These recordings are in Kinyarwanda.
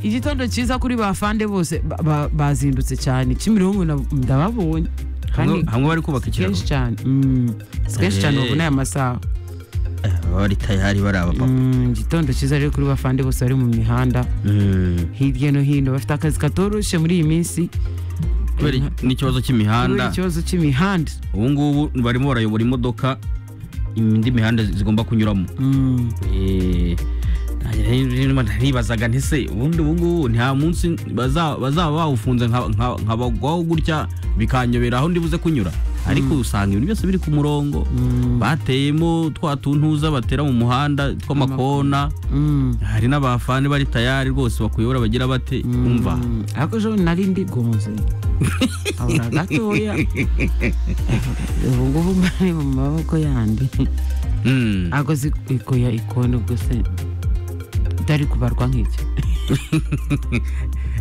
igitondo cyiza kuri bafande bose ba- ba- bazindutse cyane kimironko na- ndababonye hamwe kandi hamwe bari kubaka ikiraro kenshi cyane Mm. Si kenshi cyane Eh. babona aya masaha Eh, baba bari tayari bari abapapa Mm, igitondo cyiza rero kuri bafande bose bari mu mihanda Mm. hirya no hino bafite akazi katoroshye muri iyi minsi kubera Eh, n'ikibazo kubera cy'imihanda ikibazo cy'imihanda ubu ngubu barimo barayobora imodoka indi mihanda zigomba kunyuramo Mm. Eh, ntibazaga nti se ubundi ubu ngubu nta munsi baza- bazaba bawufunze nka- nka- nkabagwaho gutya bikanyobera aho ndibuze kunyura ariko usanga ibintu byose biri ku murongo bateyemo twa tuntuza batera mu muhanda tw'amakona Mm. hari n'abafani bari tayari rwose bakuyobora bagira bate umva Mm, ariko ejo nari ndigonze abura gatoya ubu ngubu mbari mu maboko yandi Mm. ntabwo zi ikoya ikona ubwo se utari kubarwa nk'ibyo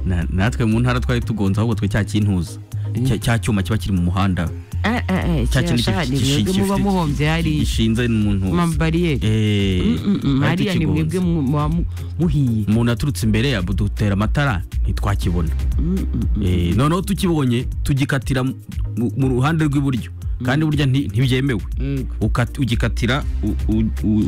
Na- natwe mu ntara twari tugonze ahubwo twe cya kintuza Cya- cya cyuma kiba kiri mu muhanda Eh, eh, eh, cya kiriya kintu sha, ni gishi- mwebwe muba gifite- muhombye hariya gishinze mu ntuza amabariyeri Eh, Mm, mm, bari hariya ni tukigonze. mwebwe mu- muba mu- muhiye umuntu aturutse imbere ya dutera amatara ntitwakibona Eh, noneho tukibonye tugikatira mu- mu ruhande rw'iburyo kandi burya nti- ntibyemewe Yego. Ukat- ugikatira u- u- u-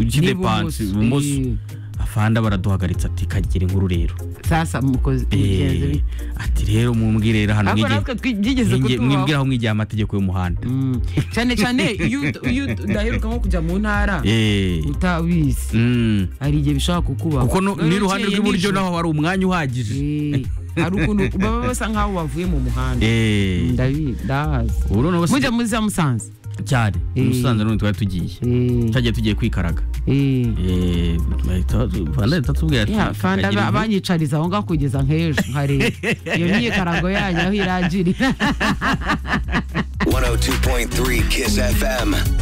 N'ibumoso, ukidepanse ibumoso eh. afanda baraduhagaritse ati kagira inkuru rero sasa mukozi mugenzi bite? Eh, ati rero mumwire rero hano ariko mwige- natwe twi- byigeze mwige- kutubaho mwibwire aho mwigiye amategeko y'umuhanda Mm. cyane cyane iyo ut- iyo ut- udaheruka nko kujya mu ntara Eh, utabizi mm. hari igihe bishobora kukubaho kuko no- Noneho n'iruhande ukeye rw'iburyo nijoro. naho hari umwanya uhagije Eh, hari ukuntu baba basa nkaho bavuye mu muhanda Eh, ndabizi ndahazi ubu noneho si- mujya muri za musanze cyane Eh. musanze none twari tugiye Eh, cyagiye tugiye kwikaraga eh. Eh, bahita- fanda ahita atubwira ati, Ya, fanda ba- "Kagira inkuru." banyicariza aho ngaho kugeza nk'ejo nkareba iyo myikarago yanyu aho irangirira 102.3 Kiss FM.